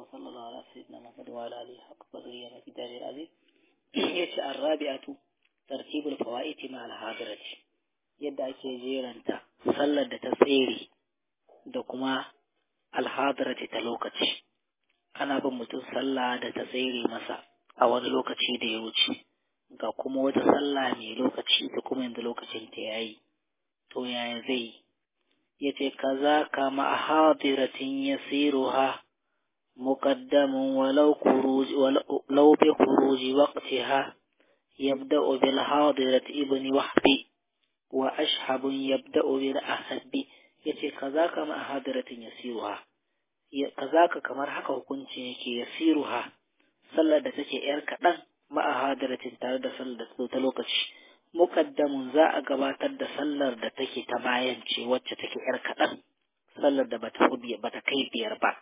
وصلى الله على سيدنا محمد وعلى آله حق قدره ومقداره العظيم yace الرابعة ترتيب الفوائد مع الحاضرة yadda ake jeranta sallar da ta tsere da kuma alhadarati ta lokaci ana bin mutum sallah da ta tsere masa a wani lokaci da ya wuce ga kuma wata sallah mai lokaci da kuma yanzu lokacin ta yayi to yaya zai yace kaza kama a hadiratin yasiruha muqaddamun walau khuruj walau bi khuruj waqtiha yabda'u bil hadirati ibni wahbi wa ashabun yabda'u bil ahadbi yace kaza kama a hadiratin yasiruha kazaka kamar haka hukuncin yake yasiruha sallar da take yar kaɗan ma'a hadiratin tare da sallar da ta lokaci muqaddamun za a gabatar da sallar da take ta bayan ce wacce take yar kaɗan sallar da bata bata kai biyar ba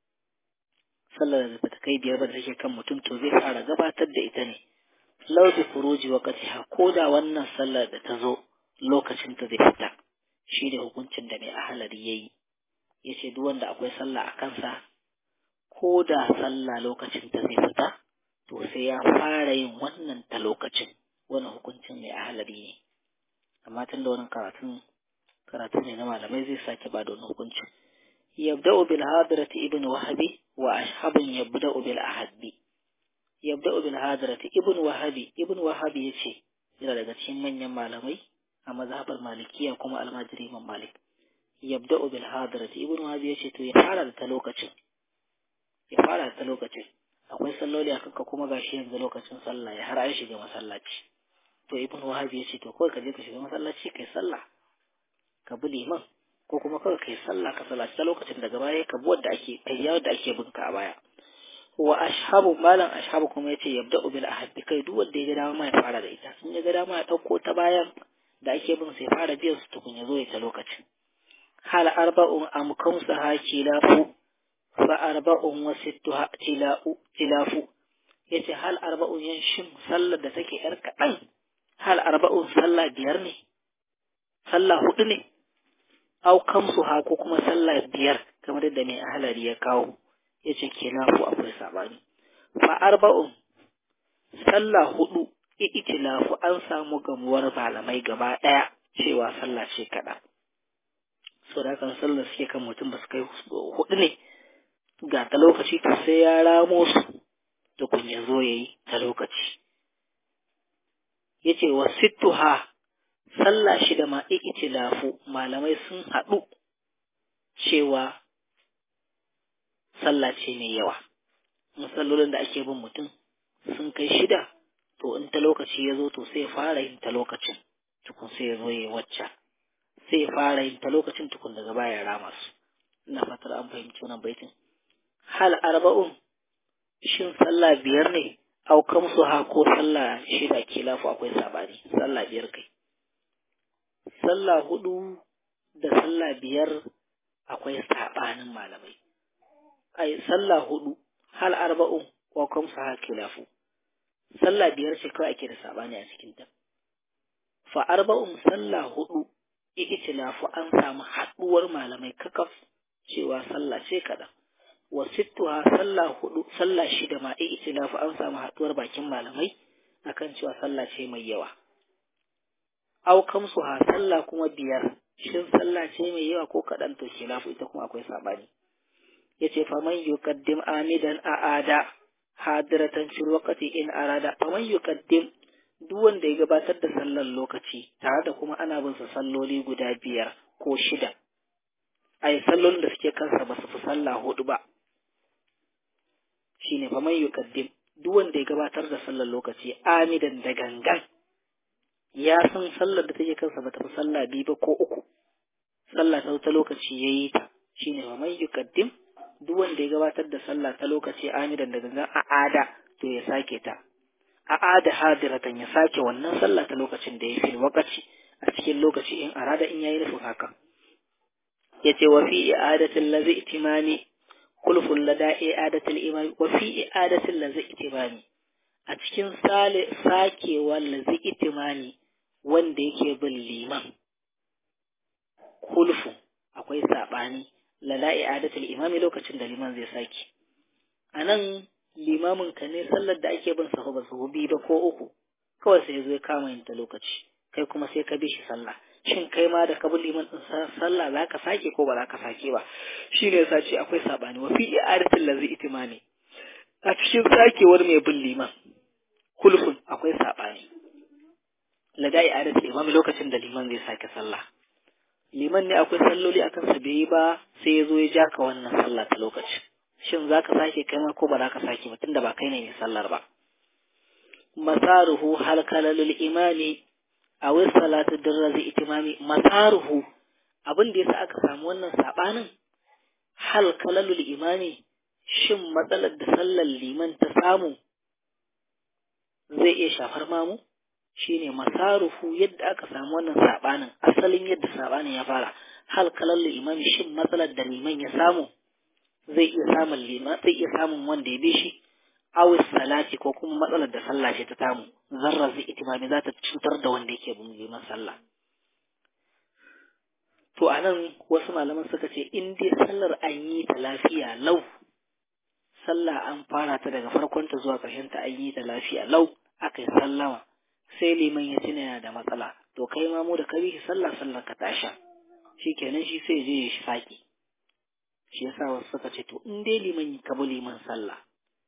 sallar da bata kai biyar ba da take kan mutum to zai fara gabatar da ita ne law bi furuji waqtiha ko da wannan sallar da ta zo lokacin ta zai fita shi ne hukuncin da mai ahalari yayi yace duk wanda akwai sallah a kansa ko da sallah lokacin ta zai fita to sai ya fara yin wannan ta lokacin wannan hukuncin mai ahalari ne amma tun da wannan karatun karatu ne na malamai zai sake ba da wani hukuncin yabda'u bil hadrati ibn wahabi wa ashabun yabda'u bil ahadbi yabda'u bil hadrati ibn wahabi ibn wahabi yace yana daga cikin manyan malamai a mazhabar malikiya kuma almajiri imam malik yabda'u bil hadrati ibn wahabi yace to ya fara da ta lokacin ya fara da ta lokacin akwai salloli a kanka kuma gashi yanzu lokacin sallah ya har an shiga masallaci to ibn wahabi yace to kawai ka je ka shiga masallaci kai sallah ka bi liman ko kuma kawai kai sallah ka sallaci ta lokacin daga baya ka bi wanda ake kai yawon da ake binka a baya wa ashabu malam ashabu kuma yace yabda'u bil ahaddi kai duk wanda ya ga dama ya fara da ita sun ya ga dama ya dauko ta bayan da ake bin sai fara biyan su tukun ya zo ya ta lokacin hal arba'un am kamsa ha kilafu fa arba'un wa sittuha tila'u tilafu yace hal arba'un yan shin sallar da take yar kaɗan hal arba'un sallah biyar ne sallah hudu ne au kamsu ha ko kuma sallah biyar kamar yadda mai ahalari ya kawo yace kilafu akwai sabani fa arba'un sallah hudu itilafu an samu gamuwar malamai gaba ɗaya cewa sallah ce kaɗan. So da kan sallar suke kan mutum ba su kai hudu ne ga ta lokaci to sai ya ramo su da kun ya zo ya yi ta lokaci. Ya ce wa sittuha sallah shida ma itilafu malamai sun haɗu cewa sallah ce mai yawa. Masallolin da ake bin mutum sun kai shida to in ta lokaci ya zo to sai fara yin ta lokacin tukun sai ya zo ya wacce sai fara yin ta lokacin tukun daga baya rama su ina fatar an fahimci wannan baitin hal arba'un shin sallah biyar ne au kamsu ha ko sallah shida kilafu akwai sabani sallah biyar kai sallah hudu da sallah biyar akwai sabanin malamai ai sallah hudu hal arba'un wa kamsu ha kilafu sallah biyar ce kawai ake da sabani a cikin ta fa arba'un sallah hudu ikitilafu an samu haduwar malamai kakaf cewa sallah ce kaɗan wa sittuha sallah hudu sallah shida ma ikitilafu an samu haduwar bakin malamai akan cewa sallah ce mai yawa aw kamsuha sallah kuma biyar shin sallah ce mai yawa ko kaɗan to khilafu ita kuma akwai sabani yace faman yuqaddim amidan a'ada hadiratan fil waqti in arada faman yuqaddim duk wanda ya gabatar da sallar lokaci tare da kuma ana bin sa salloli guda biyar ko shida ai sallolin da suke kansa ba su fi sallah hudu ba shine faman yuqaddim duk wanda ya gabatar da sallar lokaci amidan da gangan ya san sallar da take kansa ba ta fi sallah biyu ba ko uku sallah ta ta lokaci yayi ta shine faman yuqaddim duk wanda ya gabatar da sallah ta lokaci amidan da gangan a ada to ya sake ta a ada hadiratan ya sake wannan sallah ta lokacin da ya fi wakaci a cikin lokaci in arada in yayi nufin haka yace wa fi i'adatil ladhi itimami kulful lada i'adatil imami wa fi i'adatil ladhi itimami a cikin sale sakewar ladhi itimami wanda yake bin liman kulfu akwai sabani lada i'adatil imami lokacin da liman zai saki a nan limamin ka ne sallar da ake bin sahu ba sahu biyu ba ko uku kawai sai zo ya kama yin ta lokaci kai kuma sai ka bi shi sallah shin kai ma da ka bi liman din sallah za ka sake ko ba za ka sake ba shi ne yasa ce akwai sabani wa fi i'adatul lazi itimami a cikin sakewar mai bin liman kulfun akwai sabani lada i'adatul imam lokacin da liman zai sake sallah liman ne akwai salloli akan sa bai yi ba sai ya zo ya ja ka wannan sallah ta lokaci shin za ka sake kai ma ko ba za ka sake ba tunda ba kai ne mai sallar ba masaruhu hal kalalul imani a wai salatu dirrazi itimami masaruhu abin da yasa aka samu wannan sabanin hal kalalul imani shin matsalar da sallar liman ta samu zai iya shafar mamu shine masaruhu yadda aka samu wannan sabanin asalin yadda sabanin ya fara hal kalalul imani shin matsalar da liman ya samu zai iya samun liman zai iya samun wanda ya bi shi awis salati ko kuma matsalar da sallah ce ta tamu zarra zai itimami za ta cutar da wanda yake bin liman sallah to anan wasu malaman suka ce in dai sallar an yi ta lafiya lau sallah an fara ta daga farkon ta zuwa ƙarshen ta an yi ta lafiya lau aka yi sallama sai liman ya tuna yana da matsala to kai ma mu da ka bi shi sallah sallar ka tasha shikenan shi sai je ya shi saki shi yasa wasu suka ce to in dai liman ka bi liman sallah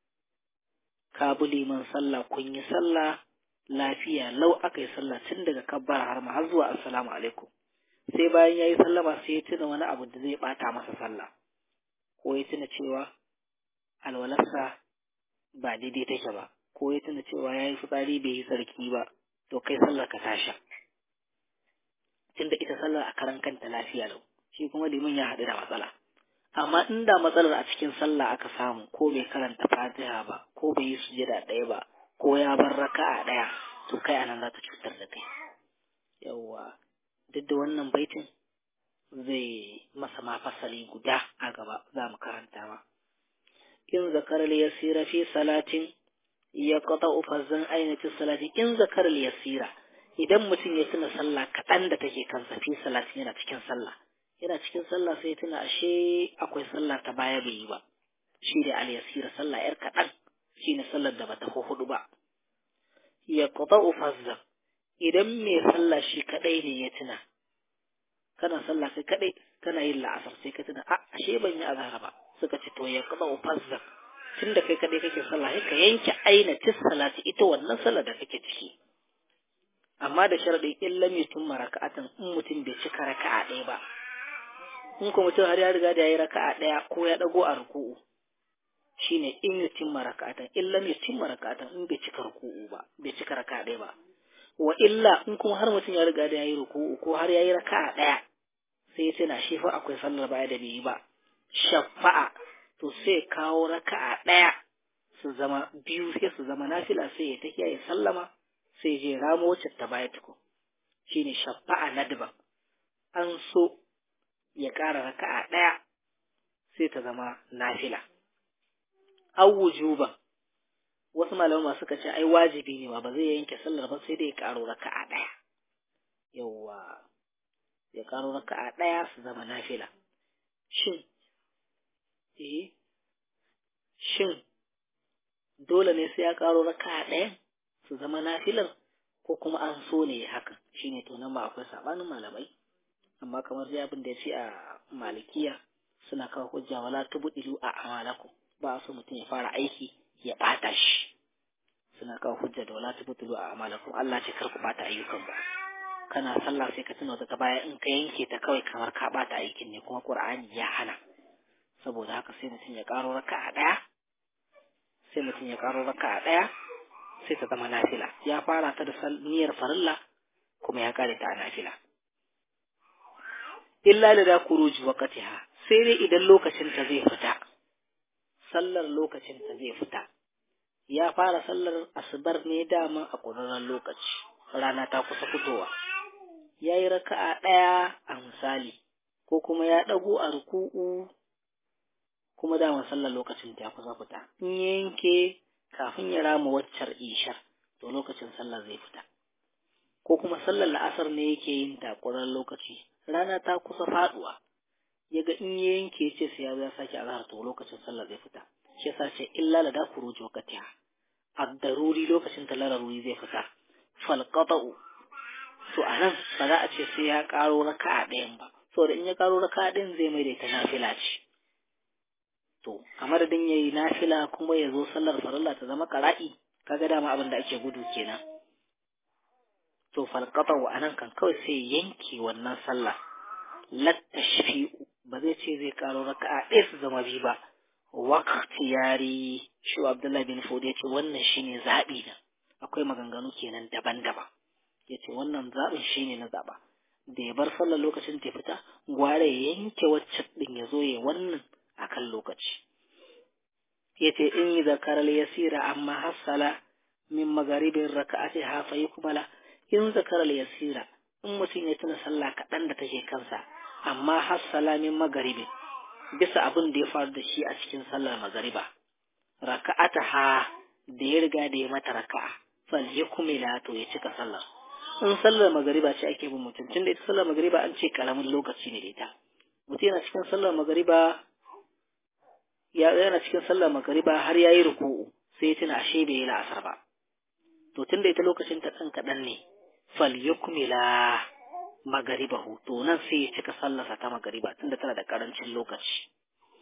ka bi liman sallah kun yi sallah lafiya lau aka yi sallah tun daga kabbara har ma har zuwa assalamu alaikum sai bayan ya yi sallama sai ya tuna wani abu da zai bata masa sallah ko ya tuna cewa alwalarsa ba daidai take ba ko ya tuna cewa ya yi fitsari bai yi sarki ba to kai sallar ka tasha tunda ita sallar a karan kanta lafiya lau shi kuma liman ya haɗu da matsala amma inda matsalar a cikin sallah aka samu ko bai karanta fatiha ba ko bai yi sujada ɗaya ba ko ya bar raka'a ɗaya to kai anan za ta cutar da kai yawwa duk da wannan baitin zai masa ma fasali guda a gaba za mu karanta ma in zakar yasira fi salatin ya qata ufazzan ainati salati in zakar yasira idan mutum ya tuna sallah kaɗan da take kansa fi salatin yana cikin sallah yana cikin sallah sai tuna ashe akwai sallah ta baya bai yi ba shi da al-yasira sallah yar kaɗan shi ne sallar da bata ko hudu ba ya qata ufazzan idan mai sallah shi kadai ne ya tuna kana sallah kai kadai kana yin la'asar sai ka tuna a ashe ban yi azhar ba suka ce to ya qata ufazzan tunda kai kadai kake sallah sai ka yanke aina tis salati ita wannan sallar da kake ciki amma da sharadin in lam yutimma raka'atan in mutum bai cika raka'a ɗaya ba in ko mutum har ya riga da yayi raka'a ɗaya ko ya dago a ruku'u shine in yutimma raka'atan in lam yutimma raka'atan in bai cika ruku'u ba bai cika raka'a ɗaya ba wa illa in kuma har mutum ya riga da yayi ruku'u ko har yayi raka'a ɗaya sai ya tana shi fa akwai sallar baya da bai yi ba shafa'a to sai kawo raka'a ɗaya su zama biyu sai su zama nafila sai ya tafiya ya sallama sai je ramo wacce ta baya tuku shine shafa'a nadban an so ya ƙara raka'a ɗaya sai ta zama nafila aw wujuban wasu malaman suka ce ai wajibi ne ba ba zai yanke sallar ba sai dai ya ƙaro raka'a ɗaya yawwa ya ƙaro raka'a ɗaya su zama nafila shin eh shin dole ne sai ya ƙaro raka'a ɗaya su zama nafilar ko kuma an so ne hakan shine to nan ba akwai sabanin malamai amma kamar dai abin da ya ce a malikiya suna kawo hujja wala tubdilu a amalakum ba so mutum ya fara aiki ya bata shi suna kawo hujja da wala tubdilu a amalakum Allah ce kar ku bata ayyukan ba kana sallah sai ka tuna daga baya in ka yanke ta kawai kamar ka bata aikin ne kuma Qur'ani ya hana saboda haka sai mutum ya karo raka'a daya sai mutum ya karo raka'a daya sai ta zama nafila ya fara ta da niyyar farilla kuma ya kare ta a nafila illa da da kuruji waqtiha sai dai idan lokacin ta zai fita sallar lokacin ta zai fita ya fara sallar asubar ne dama a ƙurarren lokaci rana ta kusa fitowa ya yi raka'a ɗaya a misali ko kuma ya ɗago a ruku'u kuma dama sallar lokacin ta kusa fita in yanke kafin ya rama waccar ishar to lokacin sallar zai fita ko kuma sallar la'asar ne yake yin takurar lokaci rana ta kusa faduwa ya ga in ya yanke ce sai ya ya sake azhar to lokacin sallar zai fita shi yasa ce illa la da kuruji wakatiha ad-daruri lokacin ta lararuri zai fita fal qata'u to anan ba za a ce sai ya karo raka'a ɗayan ba saboda in ya karo raka'a ɗayan zai mai da ita nafila ce to a madadin yayi nafila kuma ya zo sallar farilla ta zama qara'i kaga dama abin da ake gudu kenan to fal qata'u anan kan kawai sai yanke wannan sallah lattashfi'u ba zai ce zai karo raka'a ɗaya su zama biyu ba waqti yari shi Abdullahi bin Fodi ya ce wannan shine zaɓi na akwai maganganu kenan daban-daban ya ce wannan zaɓin shine na zaɓa da ya bar sallar lokacin ta fita gware ya yanke wacce ɗin ya zo ya wannan akan lokaci ya ce in yi zakarar yasira amma hassala min magaribin raka'ati hafa yi kumala in zakarar yasira in mutum ya tuna sallah kaɗan da take kansa amma hassala min magaribin bisa abin da ya faru da shi a cikin sallar magariba raka'ata ha da ya riga da ya mata raka'a fal ya kumila to ya cika sallar in sallar magariba ce ake bin mutum tunda ita sallar magariba an ce karamin lokaci ne da ita mutum yana cikin sallar magariba ya yana cikin sallar magariba har ya yi ruku'u sai ya tuna ashe bai yi la'asar ba to tunda ita lokacin ta ɗan kaɗan ne fal ya kumila magaribahu to nan sai ya cika sallarsa ta magariba tunda tana da karancin lokaci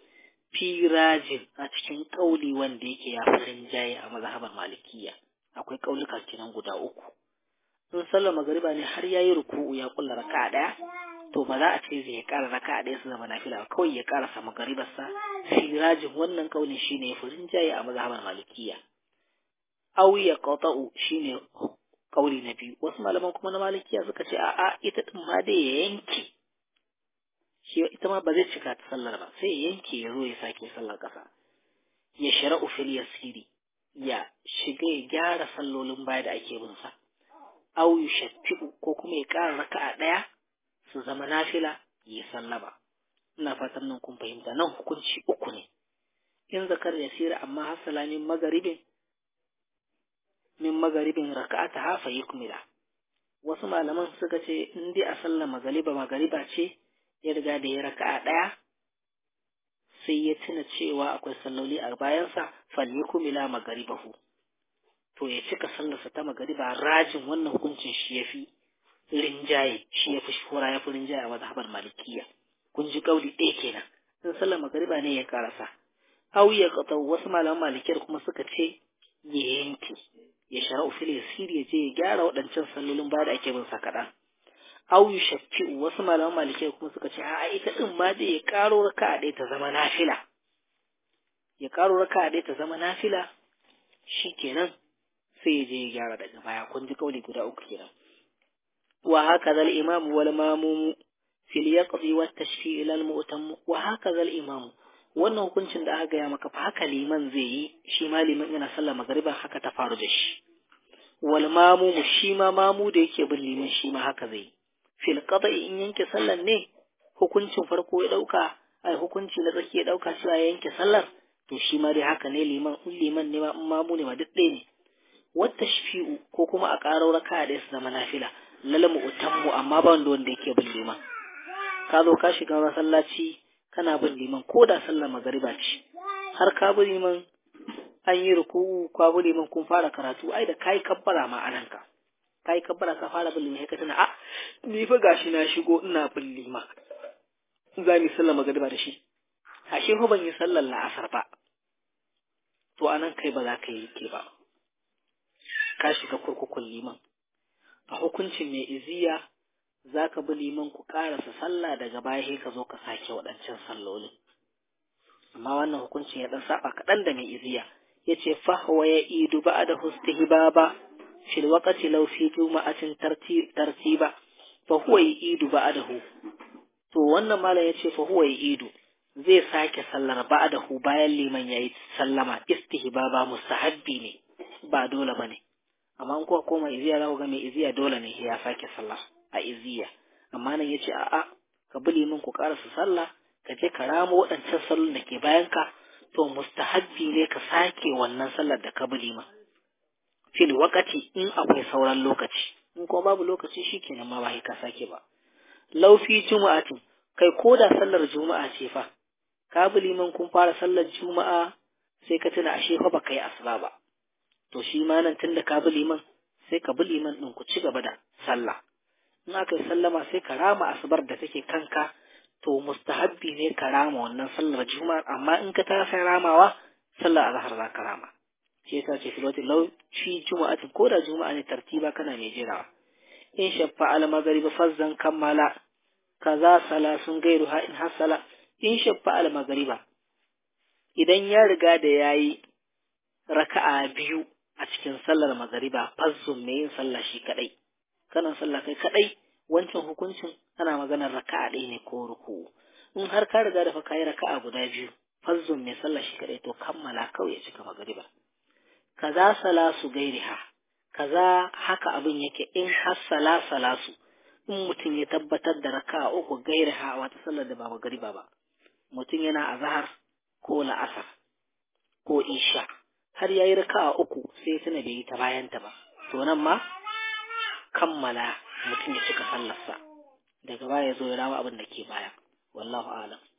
firajin a cikin kauli wanda yake ya farin jaye a mazhabar malikiya akwai kauluka kenan guda uku in sallar magariba ne har yayi ruku'u ya kulla raka'a daya to ba za a ce zai kara raka'a daya su zama nafila ba kawai ya karasa magaribarsa firajin wannan kauli shine farin jaye a mazhabar malikiya aw ya qata'u shine kauli na biyu wasu malaman kuma na malikiya suka ce a'a ita din ma dai ya yanke shi ita ma ba zai cika ta sallar ba sai ya yanke ya zo ya sake sallar kasa ya shara'u fil yasiri ya shiga ya gyara sallolin baya da ake bin sa aw yushaffi'u ko kuma ya ƙara raka'a ɗaya su zama nafila ya sallaba ina fatan nan kun fahimta nan hukunci uku ne in zakar yasira amma hasala min magaribin min magaribin raka'ata hafa yukmila wasu malaman suka ce in dai a sallar magariba magariba ce ya riga da ya raka'a ɗaya sai ya tuna cewa akwai salloli a bayansa fal yukmila magaribahu to ya cika sallarsa ta magariba rajin wannan hukuncin shi ya fi rinjaye shi ya fi shura ya fi rinjaye a mazhabar malikiya kun ji kauli ɗaya kenan in sallar magariba ne ya karasa au ya wasu malaman malikiyar kuma suka ce ya yanke ya shara'u fil yasir ya je ya gyara waɗancan sallolin ba da ake bin sa kaɗan aw yushaffi wasu malaman malike kuma suka ce a ita din ma dai ya karo raka'a ɗaya ta zama nafila ya karo raka'a ɗaya ta zama nafila shikenan sai ya je ya gyara daga baya kun ji kauli guda uku kenan wa haka zal imam wal mamum fil yaqdi wat tashfi ila al mu'tam wa haka zal imam wannan hukuncin da aka gaya maka fa haka liman zai yi shi ma liman yana sallar magariba haka ta faru da shi wal mamu shi ma mamu da yake bin liman shi ma haka zai fil qada'i in yanke sallar ne hukuncin farko ya dauka ai hukunci na tsaki ya dauka cewa ya yanke sallar to shi ma dai haka ne liman in liman ne ma in mamu ne ma duk ɗaya ne wata shafi'u ko kuma a ƙaro raka da su zama nafila lalamu utammu amma ba wanda wanda yake bin liman ka zo ka shiga masallaci kana bin liman ko da sallar magariba ce har ka bi liman an yi ruku'u ka bi liman kun fara karatu ai da kai kabbara ma anan ka kai kabbara ka fara bin liman ka tana a ni fa gashi na shigo ina bin liman za mu sallar magariba da shi ashe fa ban yi sallar la'asar ba to anan kai ba za ka yi ke ba ka shiga kurkukun liman a hukuncin mai iziya za ka bi liman ku ƙarasa sallah daga baya sai ka zo ka sake waɗancan sallolin amma wannan hukuncin ya ɗan saba kaɗan da mai iziya ya ce fahwa ya idu ba da hustihbaba fil waqti law fi juma'atin tartiba fa huwa ya idu ba da hu to wannan malam ya ce fa huwa ya idu zai sake sallar ba da hu bayan liman ya yi sallama istihbaba mustahabbi ne ba dole ba ne amma in kuwa koma iziya za ku ga mai iziya dole ne ya sake sallah a iziya amma nan yace a'a ka bi limin ku karasa sallah ka je ka ramo waɗancan sallon da ke bayan ka to mustahabbi ne ka sake wannan sallar da ka bi liman fil wakati in akwai sauran lokaci in kuma babu lokaci shikenan ma ba ka sake ba laufi juma'atin kai ko da sallar juma'a ce fa ka bi liman kun fara sallar juma'a sai ka tuna ashe fa baka yi asuba ba to shi ma nan tunda ka bi liman sai ka bi liman din ku ci gaba da sallah in aka yi sallama sai ka rama asubar da take kanka to mustahabbi ne ka rama wannan sallar juma'a amma in ka tafi ramawa sallar azhar za ka rama shi yasa ce filoti lau shi juma'atin ko da juma'a ne tartiba kana mai jirawa in shaffa al maghrib fazzan kammala kaza salasun gairu ha in hasala in shaffa al maghriba idan ya riga da yayi raka'a biyu a cikin sallar magariba fazzun mai yin sallah shi kadai kana sallah kai kadai wancan hukuncin ana maganar raka'a ɗaya ne ko ruku in har ka riga da fa kai raka'a guda biyu fazzun mai sallah shi kadai to kammala kawai ya cika magariba kaza salasu gairiha kaza haka abin yake in har sala salasu in mutum ya tabbatar da raka'a uku gairiha wata sallar da ba magariba ba mutum yana azhar ko la'asar ko isha har yayi raka'a uku sai tuna bai yi ta bayan ta ba to nan ma kammala mutum ya cika sallarsa daga baya ya zo ya rawa abin da ke baya wallahu a'lam